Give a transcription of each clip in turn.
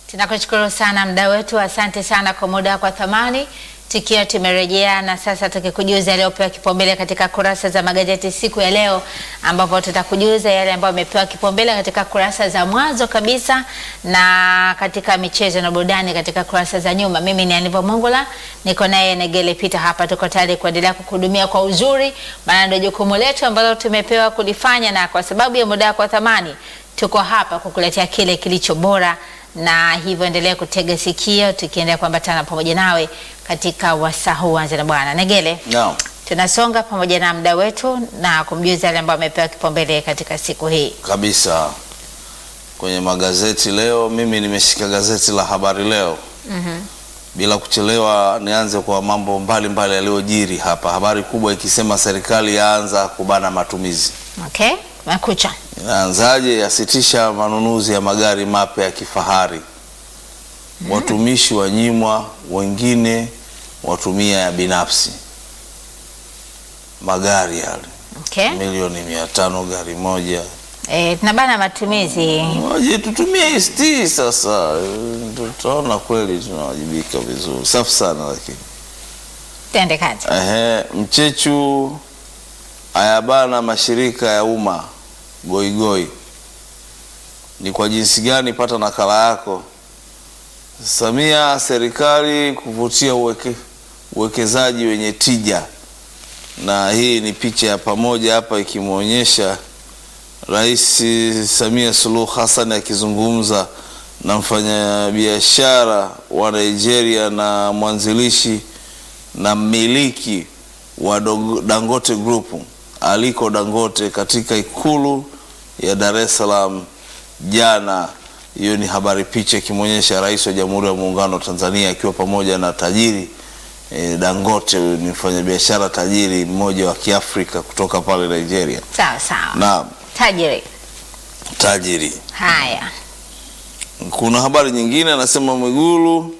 Tunakushukuru sana mda wetu, asante sana kwa muda wako wa thamani, tukiwa tumerejea na sasa tukikujuza yaliyopewa kipaumbele katika kurasa za magazeti siku ya leo, ambapo tutakujuza yale ambayo yamepewa kipaumbele katika kurasa za mwanzo kabisa na katika michezo na burudani katika kurasa za nyuma. Mimi ni Aniva Mongola, niko naye Negele Peter hapa, tuko tayari kuendelea kukuhudumia kwa uzuri, maana ndio jukumu letu ambalo tumepewa kulifanya, na kwa sababu ya muda wako wa thamani tuko hapa kukuletea kile kilicho bora na hivyo endelea kutega sikio, tukiendelea kuambatana pamoja nawe katika wasaa huu. Anza na Bwana Negele. Naam. Tunasonga pamoja na mda wetu na kumjuza yale ambayo amepewa kipaumbele katika siku hii. Kabisa kwenye magazeti leo, mimi nimeshika gazeti la Habari Leo. Bila kuchelewa, nianze kwa mambo mbalimbali yaliyojiri hapa. Habari kubwa ikisema serikali yaanza kubana matumizi. Okay, makucha Inaanzaje? Yasitisha manunuzi ya magari mapya ya kifahari. Watumishi wanyimwa, wengine watumia ya binafsi. Magari yale okay. milioni mia tano gari moja E, tunabana matumizi Waje tutumie ST sasa, eh, tutaona kweli tunawajibika vizuri. Safi sana lakini. tende kazi. Ehe, Mchechu ayabana mashirika ya umma goigoi. Ni kwa jinsi gani? Pata nakala yako. Samia, serikali kuvutia uweke, uwekezaji wenye tija, na hii ni picha ya pamoja hapa ikimwonyesha Rais Samia Suluhu Hassan akizungumza na mfanyabiashara wa Nigeria na mwanzilishi na mmiliki wa Dog- Dangote Group Aliko Dangote katika ikulu ya Dar es Salaam jana. Hiyo ni habari, picha ikimwonyesha rais wa Jamhuri ya Muungano wa Tanzania akiwa pamoja na tajiri eh, Dangote. Huyu ni mfanyabiashara tajiri mmoja wa Kiafrika kutoka pale Nigeria. Sawa sawa, Naam, tajiri. tajiri. Haya, Kuna habari nyingine anasema Mwigulu,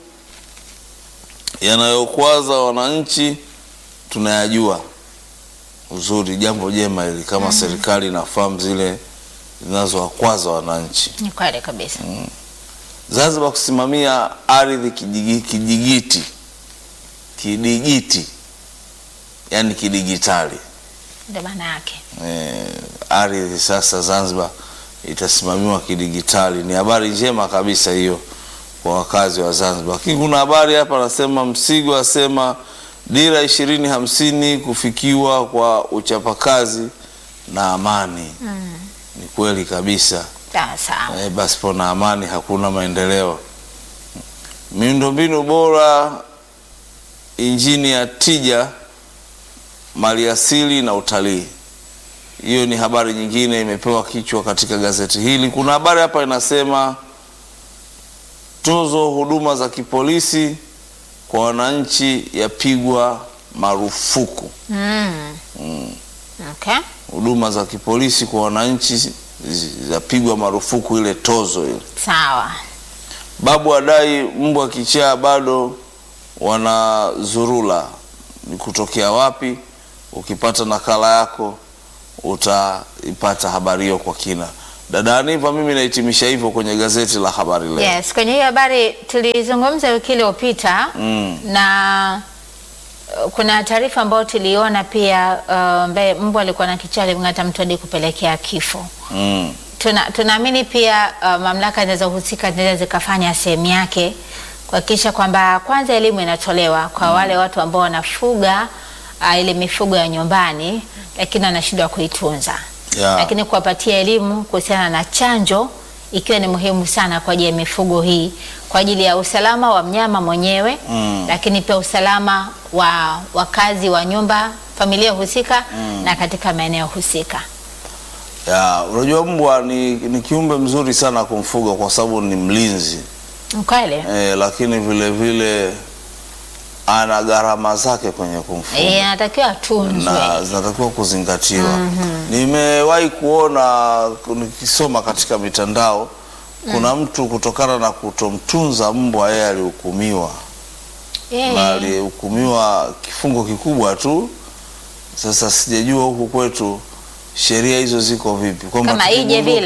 yanayokwaza wananchi tunayajua. Uzuri, jambo jema hili kama serikali inafahamu zile zinazowakwaza wananchi. ni kweli kabisa. Zanzibar kusimamia ardhi kijigi- kijigiti kidigiti, yani kidigitali. Ndio maana yake. eh, ardhi sasa Zanzibar itasimamiwa kidigitali. Ni habari njema kabisa hiyo kwa wakazi wa Zanzibar. Lakini kuna habari hapa anasema Msigo asema dira ishirini hamsini kufikiwa kwa uchapakazi na amani. Ni kweli kabisa. Sawa sawa. Eh, basi pona amani hakuna maendeleo. Miundombinu bora, injini ya tija, maliasili na utalii. Hiyo ni habari nyingine imepewa kichwa katika gazeti hili. Kuna habari hapa inasema tozo huduma za kipolisi kwa wananchi yapigwa marufuku. Mm. Okay. Huduma za kipolisi kwa wananchi zi- zapigwa marufuku, ile tozo ile. Sawa. Babu adai mbwa kichaa bado wanazurula. Ni kutokea wapi? Ukipata nakala yako utaipata habari hiyo kwa kina. Dada Aniva, mimi nahitimisha hivyo kwenye gazeti la Habari Leo. Yes, kwenye hiyo habari tulizungumza wiki iliyopita Mm. na uh, kuna taarifa ambayo tuliona pia uh, ambaye mbwa alikuwa na kichaa alimng'ata mtu hadi kupelekea kifo. Mm. Tuna, tunaamini pia uh, mamlaka zinazohusika zinaweza zikafanya sehemu yake kuhakikisha kwamba kwanza elimu inatolewa kwa wale watu ambao wanafuga uh, ile mifugo ya nyumbani lakini wanashindwa kuitunza Yeah. lakini kuwapatia elimu kuhusiana na chanjo ikiwa ni muhimu sana kwa ajili ya mifugo hii kwa ajili ya usalama wa mnyama mwenyewe Mm. lakini pia usalama wa wakazi wa nyumba familia husika na katika maeneo husika. Ya, unajua mbwa ni, ni kiumbe mzuri sana kumfuga kwa sababu ni mlinzi Mkweli? eh, lakini vile vile ana gharama zake kwenye kumfuga. Eh, anatakiwa atunzwe. na zinatakiwa kuzingatiwa. Nimewahi kuona nikisoma katika mitandao, kuna mtu kutokana na kutomtunza mbwa, yeye alihukumiwa Eh, na alihukumiwa kifungo kikubwa tu. Sasa sijajua huku kwetu sheria hizo ziko vipi, kwamba Kama ije tukigundua- vile?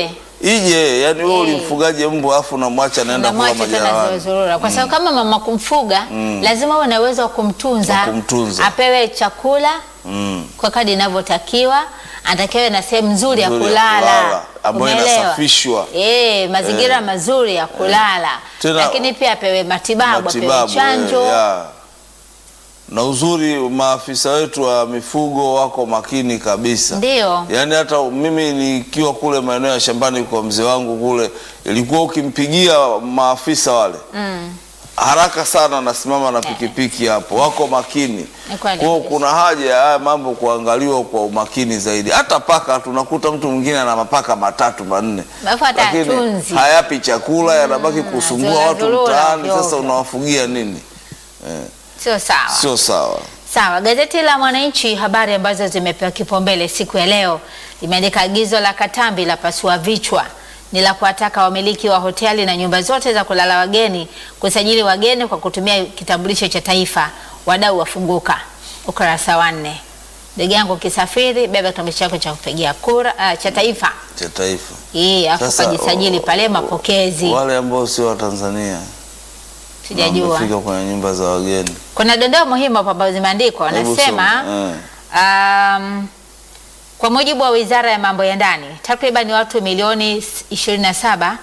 ije, yani wewe Eh. ulimfugaje mbwa afu unamwacha anaenda kula unamwacha tena majalawani. zurura kwa sababu kama mama kumfuga lazima uwe na uwezo wa kumtunza, Wa kumtunza. apewe chakula Mm. kwa kadi inavyotakiwa, anatakiwa na sehemu nzuri ya Nzuri ya kulala, kulala, ambayo Umeelewa? inasafishwa. Eh, mazingira mazuri ya kulala, Tena- lakini pia apewe matibabu, apewe matibabu chanjo. eh, ya. na uzuri maafisa wetu wa mifugo wako makini kabisa Ndio. yaani hata mimi nikiwa kule maeneo ya shambani kwa mzee wangu kule ilikuwa ukimpigia maafisa wale Mm. haraka sana nasimama na pikipiki hapo wako makini Ni kweli kwao kabisa. kuna haja ya haya mambo kuangaliwa kwa umakini zaidi hata paka tunakuta mtu mwingine ana mapaka matatu manne Alafu hata lakini hatunzi. hayapi chakula yanabaki kusumbua zurura watu zurura mtaani ovyo sasa ovyo. unawafugia nini Sio sawa. sio sawa Sawa, gazeti la Mwananchi, habari ambazo zimepewa kipaumbele siku ya leo limeandika agizo la Katambi la pasua vichwa ni la kuwataka wamiliki wa hoteli na nyumba zote za kulala wageni kusajili wageni kwa kutumia kitambulisho cha taifa. Wadau wafunguka, ukurasa wa nne. Ndugu yangu, ukisafiri beba kitambulisho chako cha kupigia kura ah, cha taifa cha taifa hii, afu Sasa, kajisajili o- pale o- mapokezi. wale ambao sio wa Tanzania na Sijajua, wamefika kwenye nyumba za wageni kuna dondoo muhimu hapa ambazo zimeandikwa, Hebu wanasema soma. Eh. Um, kwa mujibu wa Wizara ya Mambo ya Ndani, takriban watu milioni 27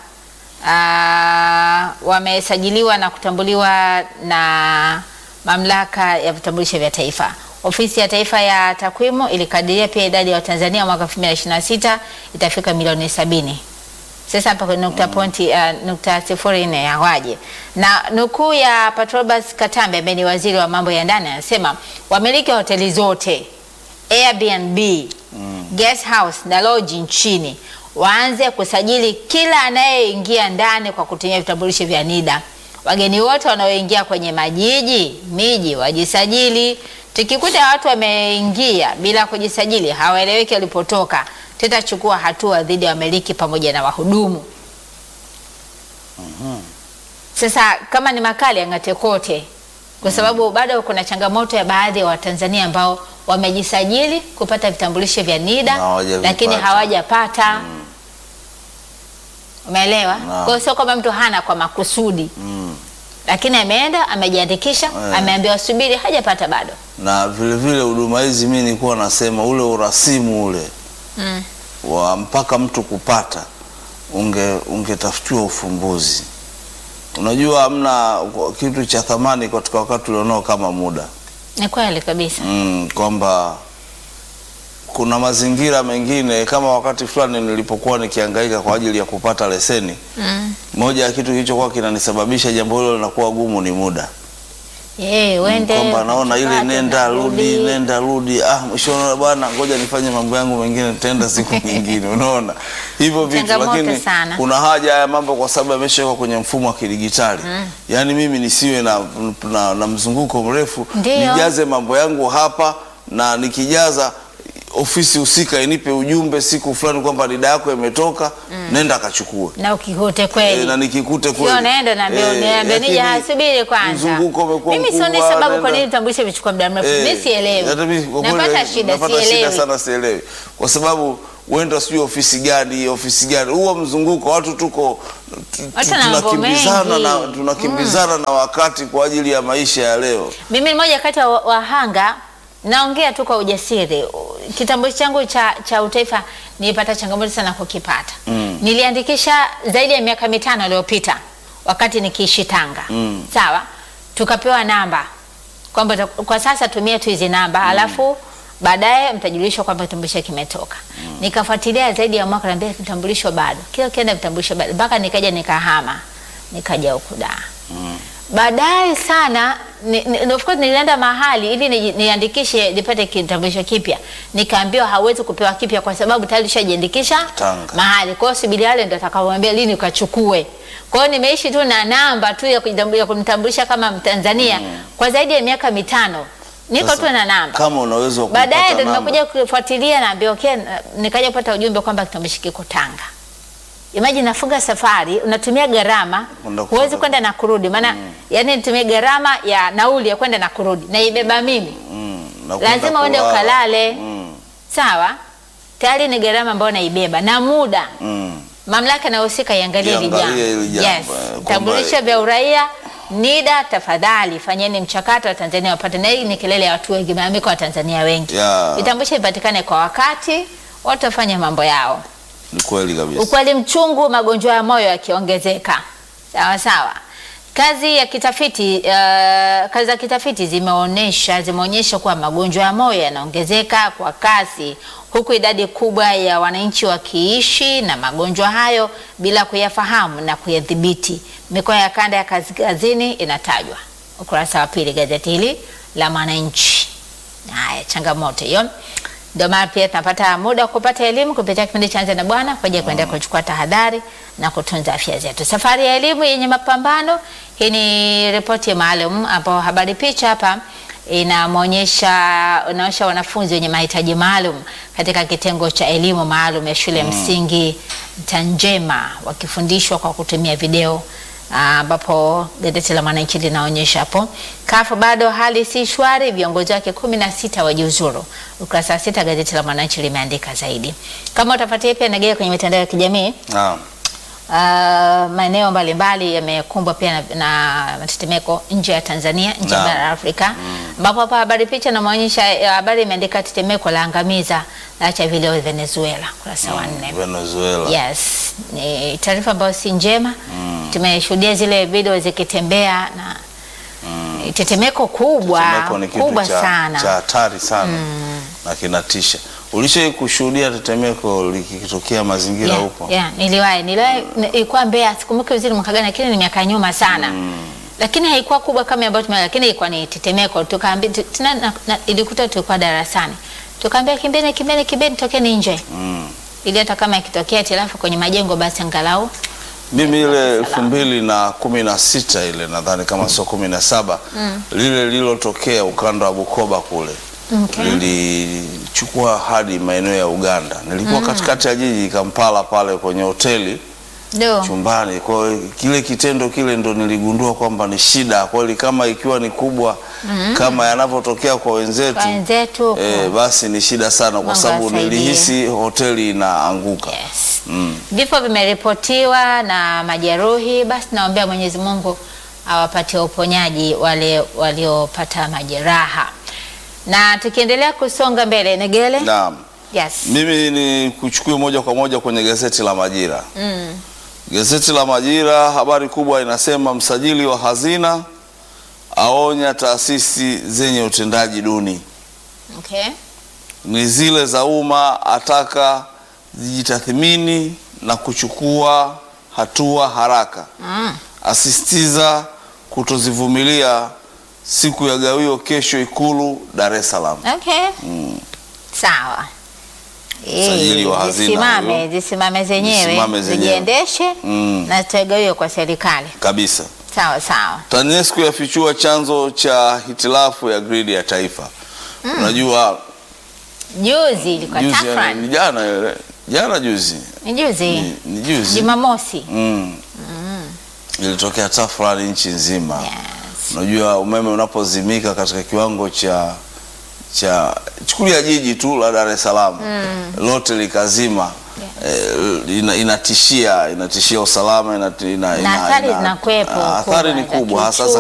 uh, wamesajiliwa na kutambuliwa na Mamlaka ya Vitambulisho vya Taifa. Ofisi ya Taifa ya Takwimu ilikadiria pia idadi ya Watanzania mwaka 2026 itafika milioni sabini. Sasa hapa kwenye nukta pointi uh, nukta sifuri nne ya waje na nukuu ya Patrobas Katambe ambaye ni waziri wa mambo ya ndani anasema wamiliki wa hoteli zote Airbnb, guest house na lodge nchini waanze kusajili kila anayeingia ndani kwa kutumia vitambulisho vya NIDA. Wageni wote wanaoingia kwenye majiji miji wajisajili. Tukikuta watu wameingia bila kujisajili, hawaeleweki walipotoka, tutachukua hatua dhidi ya wamiliki pamoja na wahudumu. Sasa kama ni makali ang'ate kote, kwa sababu bado kuna changamoto ya baadhi ya Watanzania ambao wamejisajili kupata vitambulisho vya NIDA Na hawajavipata. lakini hawajapata. Umeelewa? Kwa hiyo sio kwamba mtu hana kwa makusudi, Mm. lakini ameenda amejiandikisha, Eh. ameambiwa subiri, hajapata bado. na vile vile huduma hizi mi nilikuwa nasema ule urasimu ule Mm. wa mpaka mtu kupata unge ungetafutiwa ufumbuzi. Unajua hamna kitu cha thamani katika wakati ulionao kama muda Ni kweli kabisa. mm, kwamba kuna mazingira mengine kama wakati fulani nilipokuwa nikihangaika kwa ajili ya kupata leseni, Mm. moja ya kitu kilichokuwa kinanisababisha jambo hilo linakuwa gumu ni muda Eh, wende kwamba naona ile ukipata, nenda rudi unarudi. nenda rudi, ah, mwisho unaona bwana, ngoja nifanye mambo yangu mengine, nitaenda siku nyingine. Unaona hivyo vitu, Changamoto lakini sana. kuna haja haya mambo kwa sababu yameshawekwa kwenye mfumo wa kidigitali yaani mimi nisiwe na, na, na mzunguko mrefu, Ndio. nijaze mambo yangu hapa na nikijaza ofisi husika inipe ujumbe siku fulani kwamba dida yako imetoka, nenda akachukue na ukikute Eh, kweli na nikikute Sio kweli naenda naambia Eh, niambia nije lakini hasubiri kwanza. mzunguko umekuwa Mimi sioni mkubwa, sababu kwa nenda- nini vitambulisho vichukua muda mrefu. Eh, Mimi sielewi. hata mimi kwa kweli Napata shida napata shida sielewi. sana sielewi, kwa sababu uenda sijui ofisi gani ofisi gani, huo mzunguko watu tuko tu- tu- Watu na mambo tunakimbizana mengi. na tunakimbizana na wakati kwa ajili ya maischa ya leo. Mimi ni moja kati ya wa- wahanga, naongea tu kwa ujasiri. Kitambulisho changu cha, cha utaifa nilipata changamoto sana kukipata. Mm. Niliandikisha zaidi ya miaka mitano iliyopita wakati nikiishi Tanga. Mm. Sawa, tukapewa namba kwamba ta- kwa sasa tumia tu hizi namba alafu baadaye mtajulishwa kwamba kitambulisho kimetoka. Nikafuatilia zaidi ya mwaka, naambia kitambulisho bado, kila kienda vitambulisho bado, mpaka nikaja nikahama, nikaja huku Dar baadaye sana ni, ni, of course nilienda mahali ili ni- niandikishe nipate kitambulisho kipya, nikaambiwa hauwezi kupewa kipya kwa sababu tayari ushajiandikisha Tanga. mahali. Kwa hiyo subiri wale ndio atakaoambia lini ukachukue. Kwa hiyo nimeishi tu na namba tu ya kujitambu- ya kunitambulisha kama Mtanzania kwa zaidi ya miaka mitano, niko Sasa, tu na namba. Kama unaweza Baadaye kupata ndo namba. nimekuja kufuatilia, naambia okay, na- nikaja kupata ujumbe kwamba kitambulisho kiko Tanga. Imagine nafunga safari, unatumia gharama, Kwenda huwezi kupata- kwenda na kurudi, maana yani nitumie gharama ya nauli ya kwenda na kurudi, naibeba mimi, Mm, na kwenda lazima uende kulala. ukalale. Mm, Sawa, tayari ni gharama ambayo naibeba na muda mm. mamlaka inayohusika iangalie hili jambo. Iangalie hili jambo, Yes. eh, kwamba- Vitambulisho vya uraia NIDA, tafadhali fanyeni mchakato wa Tanzania wapate, na hii ni kelele ya watu wengi, malalamiko wa Tanzania wengi. Ya. Vitambulisho vipatikane kwa wakati, watu wafanye mambo yao. Ni kweli kabisa. Ukweli mchungu, magonjwa ya moyo yakiongezeka. Sawa sawa. Kazi ya kitafiti uh, kazi za kitafiti zimeonyesha zimeonyesha kuwa magonjwa ya moyo yanaongezeka kwa kasi huku idadi kubwa ya wananchi wakiishi na magonjwa hayo bila kuyafahamu na kuyadhibiti. Mikoa ya kanda ya kaskazini inatajwa. Ukurasa wa pili gazeti hili la Mwananchi. Haya, changamoto hiyo. Ndio maana pia tunapata muda wa kupata elimu kupitia kipindi cha Anza na Bwana kwa ajili ya kuendelea kuchukua tahadhari na kutunza afya zetu. Safari ya elimu yenye mapambano. Hii ni ripoti maalum ambapo habari picha hapa inamwonyesha inaonyesha wanafunzi wenye mahitaji maalum katika kitengo cha elimu maalum ya shule ya msingi Tanjema wakifundishwa kwa kutumia video ambapo gazeti la Mwananchi linaonyesha hapo. Kafu bado hali si shwari, viongozi wake kumi na sita wajiuzuru. Ukurasa wa sita gazeti la Mwananchi limeandika zaidi. Kama utafuatia pia nagea kwenye mitandao ya kijamii Naam. Uh, maeneo mbalimbali yamekumbwa pia na, na matetemeko nje ya Tanzania, nje ya Naam. bara la Afrika, ambapo hapa habari picha inaonyesha habari imeandika tetemeko la angamiza laacha vilio Venezuela, kurasa wa nne. Venezuela. Yes, ni taarifa ambayo si njema. Tumeshuhudia zile video zikitembea na ni tetemeko kubwa Tetemeko ni kitu kubwa cha sana. cha hatari sana na kinatisha. Ulishai kushuhudia tetemeko likitokea mazingira Yeah, huko? yeah, niliwahi niliwahi ni- ilikuwa Mbeya, sikumbuki vizuri mwaka gani, lakini ni miaka nyuma sana lakini haikuwa kubwa kama ambayo tume, lakini ilikuwa ni tetemeko. Tukaambia tu- tena na- na- ilikuta tulikuwa darasani, tukaambia kimbeni, kimbeni, kimbeni, tokeni nje Mm. ili hata kama ikitokea hitilafu kwenye majengo basi angalau Mimi ile Salama. elfu mbili na kumi na sita ile nadhani kama sio kumi na saba lile lililotokea ukanda wa Bukoba kule Okay. lilichukua hadi maeneo ya Uganda. Nilikuwa katikati ya jiji Kampala pale kwenye hoteli ndio chumbani. Kwa hiyo kile kitendo kile ndo niligundua kwamba ni shida kweli, kama ikiwa ni kubwa kama yanavyotokea kwa wenzetu kwa wenzetu huko. eh, basi ni shida sana, kwa Mungu sababu asaidie. nilihisi hoteli inaanguka. Yes. Mm. Vifo vimeripotiwa na majeruhi, basi naombea Mwenyezi Mungu awapatie uponyaji wale waliopata majeraha. Na tukiendelea kusonga mbele, Negele. Naam. Yes. Mimi ni kuchukue moja kwa moja kwenye gazeti la Majira. Mm. Gazeti la Majira, habari kubwa inasema msajili wa hazina aonya taasisi zenye utendaji duni, Okay. ni zile za umma ataka zijitathmini na kuchukua hatua haraka, Mm. asisitiza kutozivumilia siku ya gawio kesho Ikulu Dar es Salaam. Okay. Sawa. Msajili wa Eh, hazina zisimame, huyo. zisimame zenyewe, Zisimame zenyewe. zijiendeshe Mm. na zitagawiwe kwa serikali. Kabisa. Sawa sawa. TANESCO yafichua chanzo cha hitilafu ya gridi ya taifa. Unajua Juzi ilikuwa juzi, yani, ni tafrani. jana ile- jana juzi Ni juzi. ni, ni juzi Jumamosi. mm. ilitokea tafrani nchi nzima. Yes. Unajua umeme unapozimika katika kiwango cha cha chukulia jiji tu la Dar es Salaam lote likazima eh, ina, inatishia inatishia usalama ina, ina, Na athari ina- zinakuwepo ah, athari ni kubwa za kubwa hasa kiuchumi.